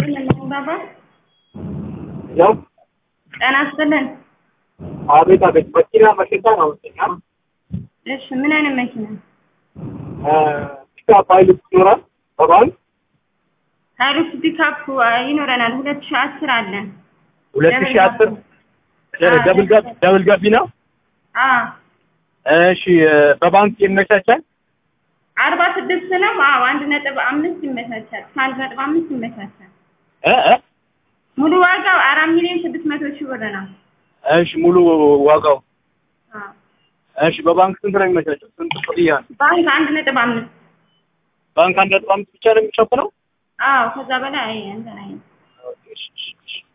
ይስጥልን ባባ ያው ጤና ይስጥልን። አቤት አቤት መኪና መሸጫ ነው መሰለኝ። እሺ ምን አይነት መኪና? ፒካፕ ሀይሉክስ ይኖራል በባንክ ሀይሉክስ ፒካፕ ይኖረናል። ሁለት ሺህ አስር አለን። ሁለት ሺህ አስር ደብል ጋቢ ደብል ጋቢ ነው። አዎ እሺ በባንክ ይመቻቻል። አርባ ስድስት ነው። አዎ አንድ ነጥብ አምስት ይመቻቻል። ከአንድ ነጥብ አምስት ይመቻቻል። እ እ ሙሉ ዋጋው አራት ሚሊዮን ስድስት መቶ ሺህ ብር ነው። እሺ ሙሉ ዋጋው አዎ እሺ በባንክ ስንት ነው የሚመቻቸው? ስንት ቅጥያ? ባንክ አንድ ነጥብ አምስት ባንክ አንድ ነጥብ አምስት ብቻ ነው የሚሸፍነው? አዎ ከዛ በላይ እንትን አይልም። ኦኬ እሺ እሺ እሺ